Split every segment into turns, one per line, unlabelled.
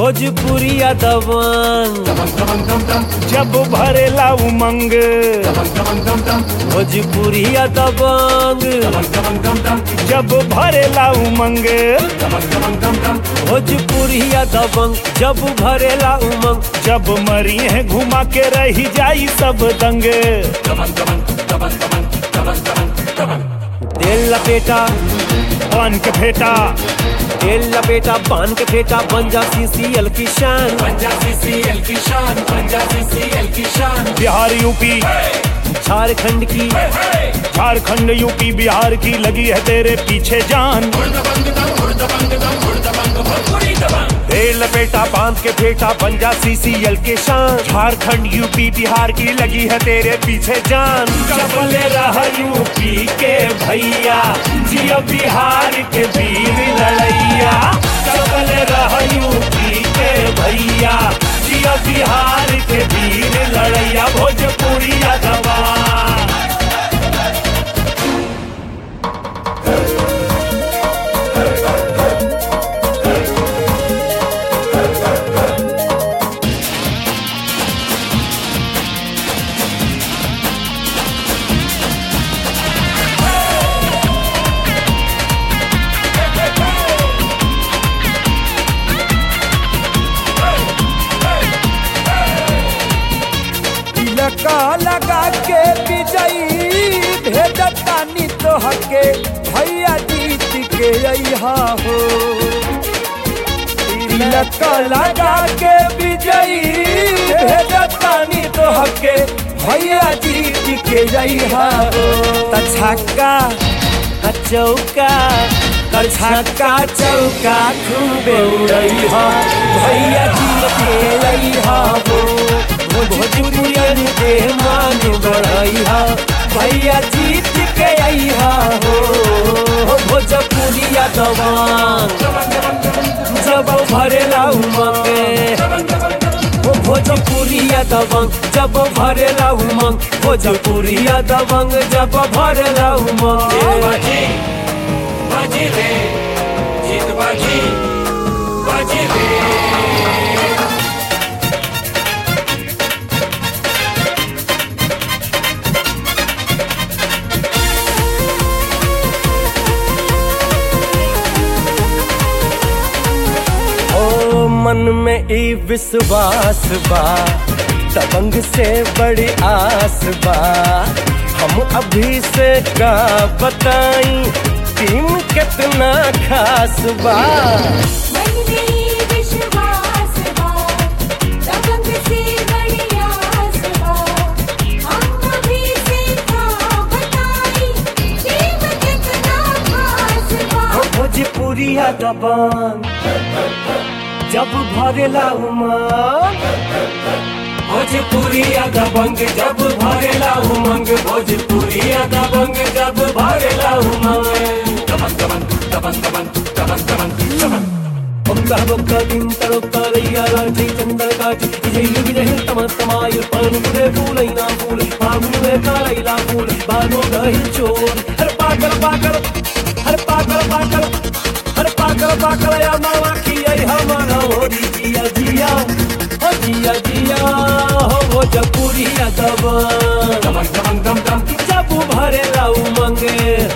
भोजपुरिया दबंग जब भरेला उमंग भोजपुरिया दबंग जब भरेला उमंग भोजपुरिया दबंग जब भरेला उमंग जब मरी है घुमा के रही जाई सब दंग तेल लपेटा पान के फेटा तेल लपेटा पान के फेटा बन जा सीसीएल की शान बिहार यूपी झारखंड की झारखंड यूपी बिहार की लगी है तेरे पीछे जान तेल लपेटा बांध के फेटा बन जा सीसीएल के शान झारखंड यूपी बिहार की लगी है तेरे पीछे जान चपले रहा यूपी के भैया जियो बिहार के वीर लड़ैया चपले रहा यूपी के भैया जियो बिहार के वीर लड़ैया भोजपुरिया दबा
लगा लगा के विजयी भेजतानी तोहके भैया जीत के अइहा हो लगा लगा के विजयी भेजतानी तोहके भैया जीत के अइहा हो त छक्का
आ चौका
छक्का चौका खूबे उड़ैहा भैया जीत के अइहा हो
भोजपुरियन के मान बढ़ैया
भैया जीत के अइहा हो
भोजपुरिया दवान जब भरेला उमंग ओ भोजपुरिया दबंग जब भरेला उमंग भोजपुरिया दबंग जब भरेला उमंग
ओ मन में ई विश्वास बा दबंग से बड़ी आस बा हम अभी से का बताई टीम कितना खास बा
मन में विश्वास बा दबंग से बड़ी आस बा हम अभी से था बताई टीम कितना खास बा
ओ भोजपुरिया दबंग जब भरेला उमंग भोजपुरिया दबंग जब भरेला उमंग भोजपुरिया दबंग जब भरेला उमंग ఒక్క ఒక్క వింతరొక్క రయ్యారాజీ చంద్రకాచి విజయులు విజయులు తమ తమాయు పానుకునే పూలైనా పూలు పాములే కాలైలా పూలు బాను గహిల్ చోర్ హర్ పాకల పాకల హర్ పాకల పాకల హర్ పాకల పాకల యా మావా की आई हमारा हो जिया जिया हो जिया जिया हो भोजपुरिया दबा जब भरेला उमंगे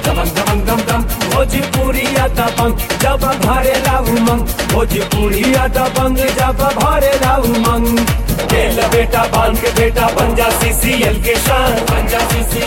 भोजपुरिया दबंग जब भरेला उमंग भोजपुरिया दबंग जब भरेला उमंग तेल बेटा बांध के बेटा बन जा सीसीएल के शान बन जा सीसीएल